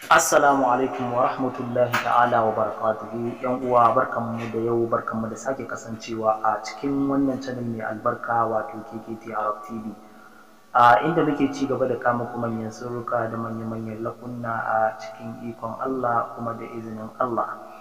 Assalamu alaikum wa rahmatullahi ta'ala wa barakatuhu yan uwa barkanmu da yau barkanmu da sake kasancewa a cikin wannan channel mai albarka wato KKT Arab TV a inda muke ci gaba da kama kuma manyan sirruka da manya-manyan lakunna a cikin ikon Allah kuma da izinin Allah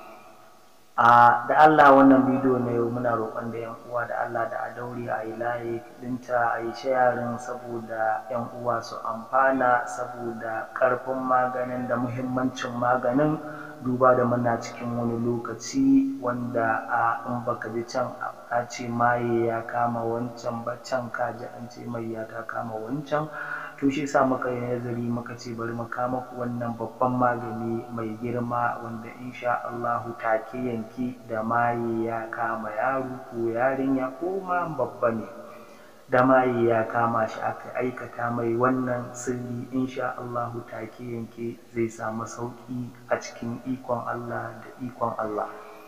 a da Allah wannan bidiyo na yau muna roƙon da yan uwa da Allah da a daure a yi layi dinta a yi shayarin saboda yan uwa su amfana saboda ƙarfin maganin da muhimmancin maganin duba da muna cikin wani lokaci wanda a in baka ji can a ce maye ya kama wancan ba can ka ji an ce mai ya ta kama wancan to shi sa muka yi nazari muka ce bari mu kama ku wannan babban magani mai girma wanda insha Allahu take yanki da maye ya kama yaro ko yarinya ko ma babba ne da maye ya kama shi aka aikata mai wannan sirri insha Allahu take yanke zai samu sauki a cikin ikon Allah da ikon Allah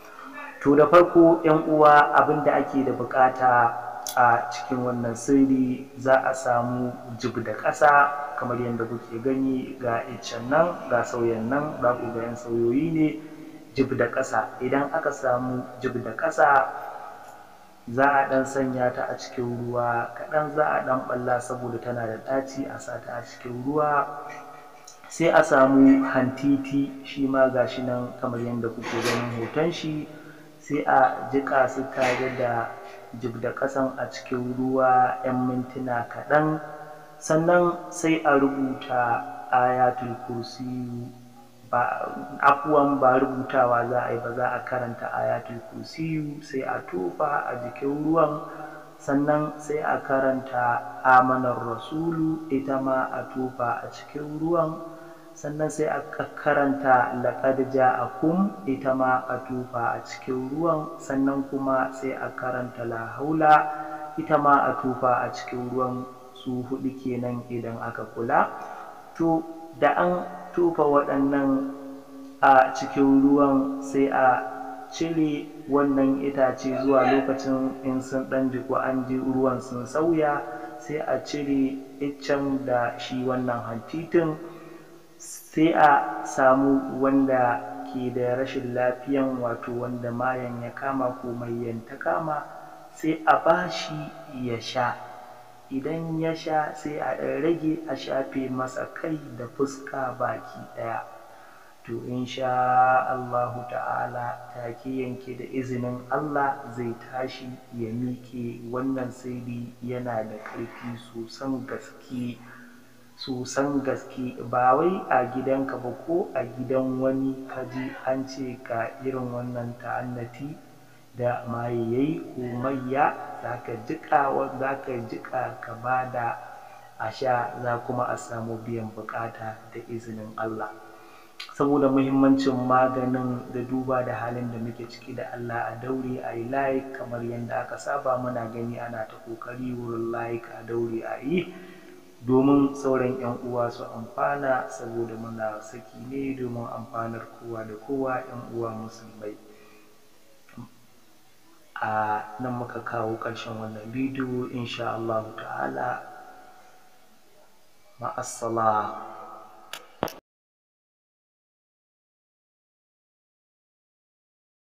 to da farko yan uwa abin da ake da bukata a cikin wannan sirri za a samu jib da ƙasa kamar yadda kuke gani ga iccen nan ga sauyan nan za ku ga yan sauyoyi ne jib da ƙasa idan aka samu jib da ƙasa za a ɗan sanya ta a cikin ruwa kaɗan za a ɗan ɓalla saboda tana da ɗaci a sa ta a cikin ruwa sai a samu hantiti shi ma ga shi nan kamar yadda kuke ganin hoton shi sai a jiƙa su tare da jib da ƙasan a cikin ruwa 'yan mintuna kaɗan sannan sai a rubuta ayatul kursiyu ba afuwan ba rubutawa za a yi ba za a karanta ayatul kursiyu sai a tofa a jikin ruwan sannan sai a karanta amanar rasulu ita ma a tofa a cikin ruwan sannan sai a karanta laƙad ja'akum ita ma a tufa a cikin ruwan sannan kuma sai a karanta la haula ita ma a tufa a cikin ruwan su hudu kenan idan aka kula to da an tufa waɗannan a cikin ruwan sai a cire wannan itace zuwa lokacin in sun ɗan jiku an ji ruwan sun sauya sai a cire iccen da shi wannan hantitin sai a samu wanda ke da rashin lafiyan wato wanda mayan ya kama ko mai ta kama sai a bashi ya sha idan ya sha sai a ɗan rage a shafe masa kai da fuska baki ɗaya to insha Allahu ta'ala take yanke da izinin Allah zai tashi ya miƙe wannan sirri yana da ƙarfi sosan gaske sosan gaske ba wai a gidanka ba ko a gidan wani kaji an ce ka irin wannan ta'annati da maye yayi ko mayya zaka jika zaka jika ka bada a sha za kuma a samu biyan bukata da izinin Allah saboda muhimmancin maganin da duba da halin da muke ciki da Allah a daure a yi like kamar yadda aka saba muna gani ana ta kokari wurin like a daure a yi domin sauran 'yan uwa su amfana saboda muna saki ne domin amfanar kowa da kowa 'yan uwa musulmai a nan muka kawo ƙarshen wannan bidiyo insha Allah ta'ala ma'assalam